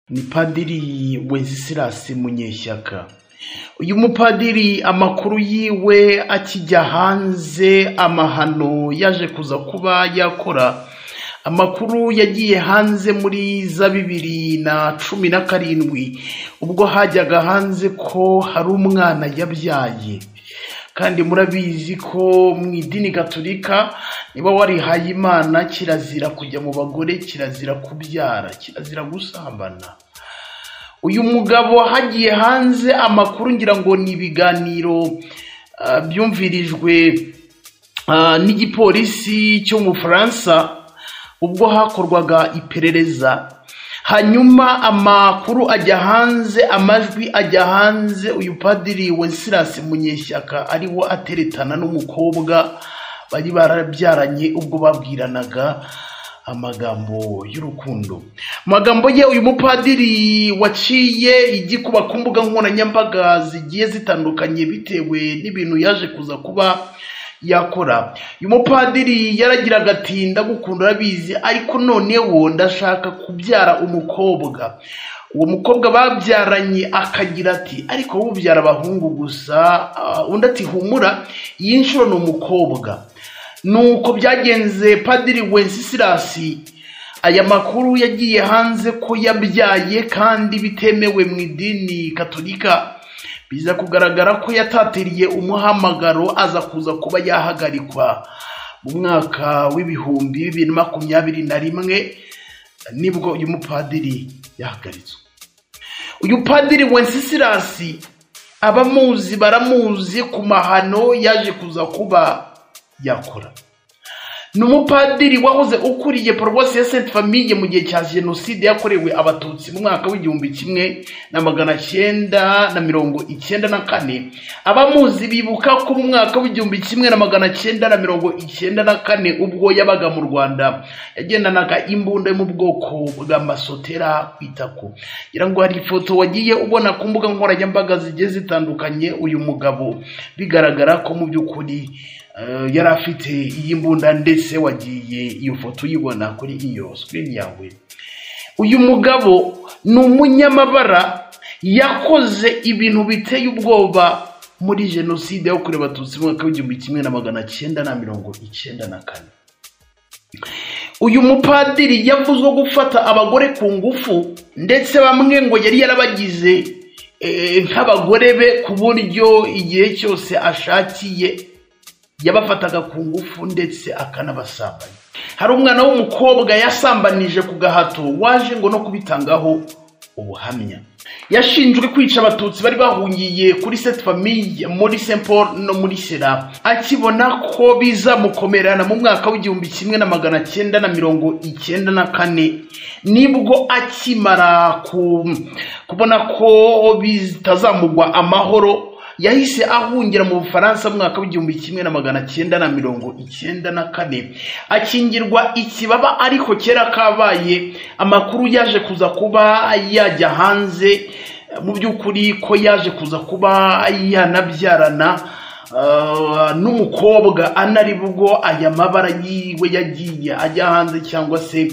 ni padiri wenceslas munyeshyaka uyu mupadiri amakuru yiwe akijya hanze amahano yaje kuza kuba yakora amakuru yagiye hanze muri za bibiri na cumi na karindwi ubwo hajyaga hanze ko hari umwana yabyaye kandi murabizi ko mu idini gaturika niba warihaye imana kirazira kujya mu bagore kirazira kubyara kirazira gusambana uyu mugabo hagiye hanze amakuru ngira ngo ni ibiganiro ah, byumvirijwe ah, n'igipolisi cyo mu bufaransa ubwo hakorwaga iperereza hanyuma amakuru ajya hanze amajwi ajya hanze uyu padiri wenceslas munyeshyaka ariwo ateretana n'umukobwa bari barabyaranye ubwo babwiranaga amagambo y'urukundo Mu magambo ye uyu mupadiri waciye igikuba ku mbuga nkoranyambaga zigiye zitandukanye bitewe n'ibintu yaje kuza kuba yakora uyu mupadiri yaragiraga ati ndagukunda urabizi ariko noneho ndashaka kubyara umukobwa uwo mukobwa babyaranye akagira ati ariko wowe ubyara abahungu gusa ah, undi ati humura iyi nshuro ni umukobwa nuko byagenze padiri wenceslas aya makuru yagiye hanze ko yabyaye kandi bitemewe mu idini katolika biza kugaragara ko yatatiriye umuhamagaro aza kuza kuba yahagarikwa mu mwaka w'ibihumbi bibiri na makumyabiri na rimwe nibwo uyu mupadiri yahagaritswe uyu padiri wenceslas abamuzi baramuzi ku mahano yaje kuza kuba yakora ni umupadiri wahoze ukuriye paruwasi ya senti famiye mu gihe cya jenoside yakorewe abatutsi mu mwaka w'igihumbi kimwe na magana cyenda na mirongo icyenda na kane abamuzi bibuka ko mu mwaka w'igihumbi kimwe na magana cyenda na mirongo icyenda na kane ubwo yabaga mu rwanda yagendanaga imbunda yo mu bwoko bwa masotera ku itako ngira ngo hari ifoto wagiye ubona ku mbuga nkoranyambaga zigiye zitandukanye uyu mugabo bigaragara ko mu by'ukuri Eh, yari afite iyi mbunda ndetse wagiye iyo foto uyibona kuri iyo sikirini yawe uyu mugabo ni umunyamabara yakoze ibintu biteye ubwoba muri jenoside yakorewe abatutsi mu mwaka w'igihumbi kimwe na magana cyenda na mirongo icyenda na kane uyu mupadiri yavuzwe gufata abagore ku ngufu ndetse bamwe ngo yari yarabagize eh, nk'abagore be ku buryo igihe cyose ashakiye yabafataga ku ngufu ndetse akanabasambanya hari umwana w'umukobwa yasambanije ku gahato waje ngo no kubitangaho ubuhamya yashinjwe kwica abatutsi bari bahungiye kuri seti famiye muri Saint Paul no muri sera akibona ko bizamukomerana mu mwaka w'igihumbi kimwe na magana cyenda na mirongo icyenda na kane nibwo akimara ku- kubona ko bitazamugwa amahoro yahise ahungira mu bufaransa mu mwaka w'igihumbi kimwe na magana cyenda na mirongo icyenda na kane akingirwa ikibaba ariko kera kabaye amakuru yaje kuza kuba yajya hanze mu by'ukuri ko yaje kuza kuba yanabyarana Uh, n'umukobwa anari bwo aya mabara yiwe yagiye ajya hanze cyangwa se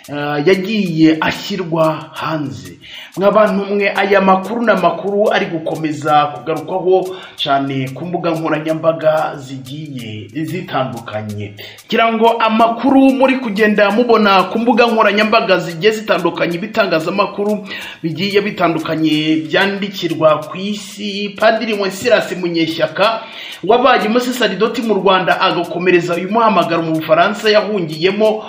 uh, yagiye ashyirwa hanze mwabantu mwe aya makuru ni amakuru ari gukomeza kugarukwaho cyane ku mbuga nkoranyambaga zigiye zitandukanye kugira ngo amakuru muri kugenda mubona ku mbuga nkoranyambaga zigiye zitandukanye ibitangazamakuru bigiye bitandukanye byandikirwa ku isi padiri wenceslas munyeshyaka wabaye umusisaridoti mu rwanda agakomereza uyu muhamagaro mu bufaransa yahungiyemo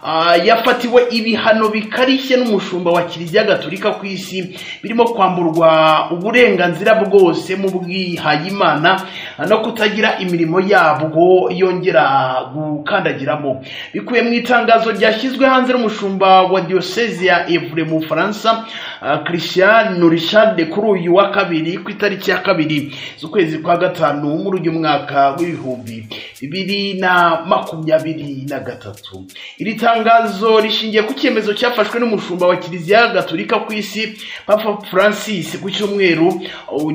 Ah, yafatiwe ibihano bikarishye n'umushumba wa kiliziya gatolika ku isi birimo kwamburwa uburenganzira bwose mu bwihayimana no kutagira imirimo yabwo yongera gukandagiramo bikuye mu itangazo ryashyizwe hanze n'umushumba wa diyoseze ya evure mu bufaransa ah, christian richard kuri uyu wa kabiri ku itariki ya kabiri z'ukwezi kwa gatanu muri uyu mwaka w'ibihumbi bibiri na makumyabiri na gatatu iri tangazo rishingiye ku cyemezo cyafashwe n'umushumba wa kiliziya gatolika ku isi papa francis ku cyumweru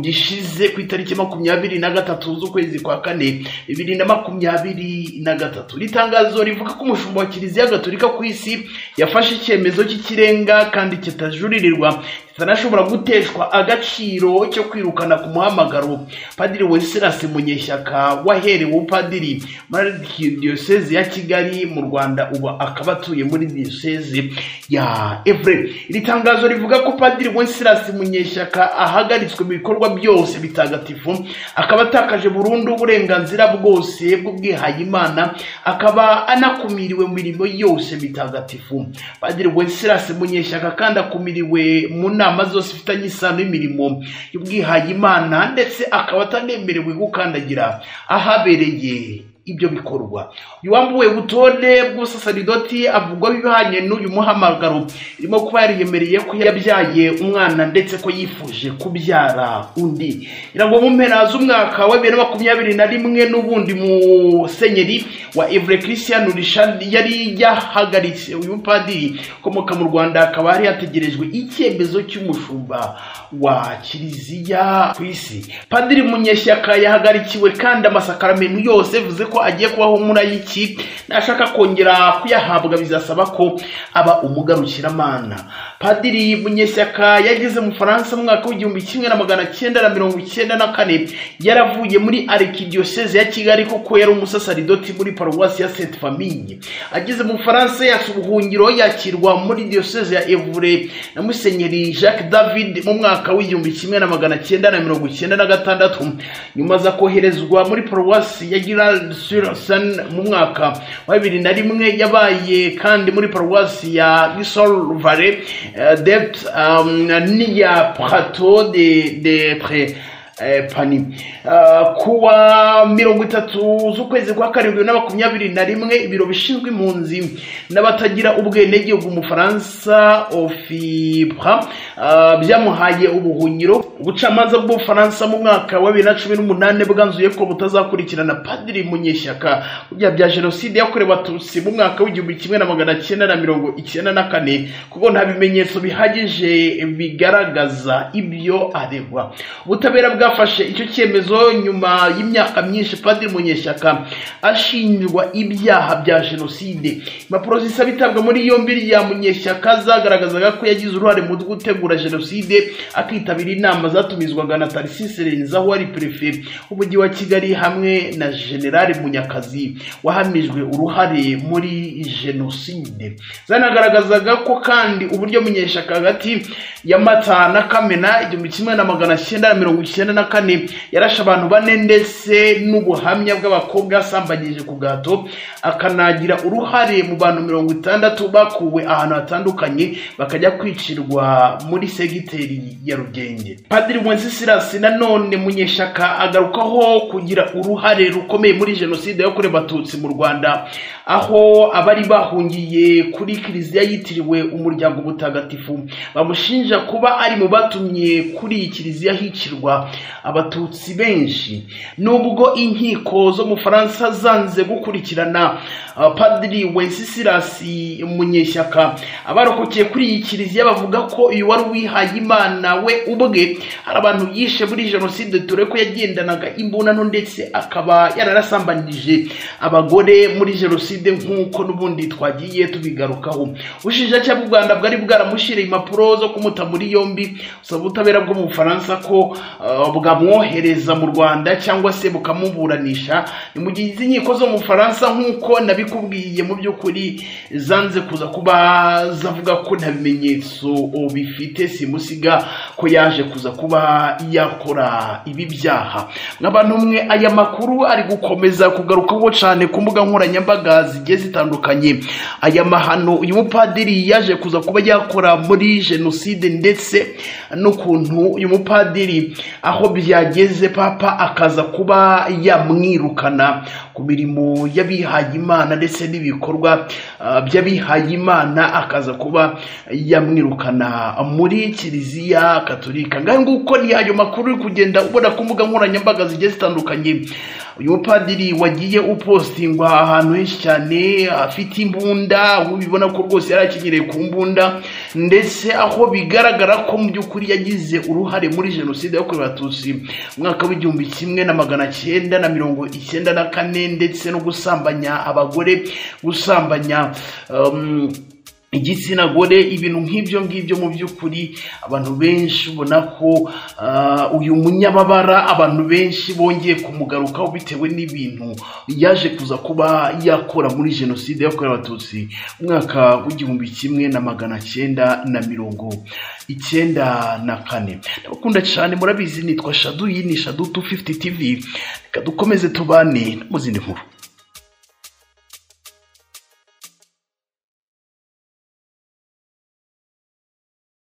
gishize ku itariki makumyabiri na gatatu z'ukwezi kwa kane bibiri na makumyabiri na gatatu iri tangazo rivuga ko umushumba wa kiliziya gatolika ku isi yafashe icyemezo cy'ikirenga kandi kitajuririrwa kitanashobora guteshwa agaciro cyo kwirukana ku muhamagaro padiri weserasi munyeshyaka waherewe upadiri muri diyoseze ya kigali mu rwanda ubu akaba atuye muri diyoseze ya evure iri tangazo rivuga ko padiri weserasi munyeshyaka ahagaritswe mu bikorwa byose bitagatifu akaba atakaje burundu uburenganzira bwose bw'ubwihayimana akaba anakumiriwe mu mirimo yose mitagatifu padiri weserasi munyeshyaka kandi akumiriwe mu nama zose ifitanye isano y'imirimo y'ubwihayimana ndetse akaba atanemerewe gukandagira ahabereye ibyo bikorwa uyu wambuwe butone bw'ubusaserdoti avugwaho ibihanye n'uyu muhamagaro irimo kuba yariyemereye ko yabyaye umwana ndetse ko yifuje kubyara undi irangwa mu mpera z'umwaka wa bibiri na makumyabiri na rimwe n'ubundi musenyeri wa evure christian rishad yari yahagaritse uyu mupadiri ukomoka mu rwanda akaba yari yategerejwe icyemezo cy'umushumba wa kiliziya ku isi padiri munyeshyaka yahagarikiwe kandi amasakaramentu yose bivuze ko agiye kubaho murayiki nashaka kongera kuyahabwa bizasaba ko aba umugarukiramana padiri munyeshyaka yageze mu faransa mu mwaka w'igihumbi kimwe na magana cyenda na mirongo icyenda na kane yaravuye muri arikidiyoseze ya kigali kuko yari umusasaridoti muri paruwasi ya senti famille ageze mu faransa yasa ubuhungiro yakirwa muri diyoseze ya evure na musenyeri jacques david mu mwaka w'igihumbi kimwe na magana cyenda na mirongo icyenda na gatandatu nyuma aza koherezwa muri paruwasi ya girard sur seine mu mwaka wa bibiri na rimwe yabaye kandi muri paruwasi ya gisol vale dept niya prato de de pre pani kuwa mirongo itatu z'ukwezi kwa karindwi na makumyabiri na rimwe ibiro bishinzwe impunzi n'abatagira ubwenegihugu mu faransa ofibra byamuhaye ubuhunyiro ubucamanza bw'ubufaransa mu mwaka wa bibiri na cumi n'umunani bwanzuye ko butazakurikirana padiri munyeshyaka ku byaha bya jenoside yakorewe abatutsi mu mwaka w'igihumbi kimwe na magana cyenda na mirongo icyenda na kane kuko nta bimenyetso bihagije bigaragaza ibyo aregwa ubutabera bwa bwafashe icyo cyemezo nyuma y'imyaka myinshi padiri munyeshyaka ashinjwa ibyaha bya jenoside impapuro zisaba itabwa muri yombi rya munyeshyaka zagaragazaga ko yagize uruhare mu gutegura jenoside akitabira inama zatumizwaga na tarisise renza wari perefe w'umujyi wa kigali hamwe na generale munyakazi wahamijwe uruhare muri jenoside zanagaragazaga ko kandi uburyo munyeshyaka hagati ya mata na kamena igihumbi kimwe na magana cyenda na mirongo icyenda na kane yarashe abantu bane ndetse n'ubuhamya bw'abakobwa asambanyije ku gahato akanagira uruhare mu bantu mirongo itandatu bakuwe ahantu hatandukanye bakajya kwicirwa muri segiteri ya rugenge padiri wencesirasi nanone munyeshyaka agarukaho kugira uruhare rukomeye muri jenoside yakorewe abatutsi mu rwanda aho abari bahungiye kuri kiliziya yitiriwe umuryango mutagatifu bamushinja kuba ari mu batumye kuri iyi kiliziya hicirwa abatutsi benshi nubwo inkiko zo mu faransa zanze gukurikirana padiri wencesirasi munyeshyaka abarokokeye kuri iyi kiliziya bavuga ko uyu wari uwihaye imana we ubwe hari abantu yishe muri jenoside dore ko yagendanaga imbunano ndetse akaba yararasambanyije abagore muri jenoside nk'uko n'ubundi twagiye tubigarukaho ubushinjacyaha bw'u rwanda bwari bwaramushyiriye impapuro zo kumuta muri yombi usaba ubutabera bwo mu bufaransa ko bwamwohereza mu rwanda cyangwa se bukamuburanisha ni mu gihe izi nkiko zo mu faransa nk'uko nabikubwiye mu by'ukuri zanze kuza kuba zavuga ko nta bimenyetso bifite simusiga ko yaje kuza kuba yakora ibi byaha nk'abantu umwe aya makuru ari gukomeza kugarukaho cyane ku mbuga nkoranyambaga zigiye zitandukanye aya mahano uyu mupadiri yaje kuza kuba yakora muri jenoside ndetse n'ukuntu uyu mupadiri aho byageze papa akaza kuba yamwirukana ku mirimo y'abihayimana ndetse n'ibikorwa by'abihayimana akaza kuba yamwirukana muri kiliziya katolika ngaho nguko ni ayo makuru uri kugenda ubona ku mbuga nkoranyambaga zigiye zitandukanye uyu mupadiri wagiye upostingwa ahantu henshi cyane afite imbunda aho ubibona ko rwose yari akenyereye ku mbunda ndetse aho bigaragara ko mu by'ukuri yagize uruhare muri jenoside yakorewe abatutsi mu mwaka w'igihumbi kimwe na magana cyenda na mirongo icyenda na kane ndetse no gusambanya abagore gusambanya um, igitsina gore ibintu nk'ibyo ngibyo mu by'ukuri abantu benshi ubona ko ah, uyu munyababara abantu benshi bongeye kumugarukaho bitewe n'ibintu yaje kuza kuba yakora muri jenoside yakorewe abatutsi mu mwaka w'igihumbi kimwe na magana cyenda na mirongo icyenda na kane ndabakunda cyane murabizi nitwa shadu iyi ni shadu 250 tv reka dukomeze tubane no mu zindi nkuru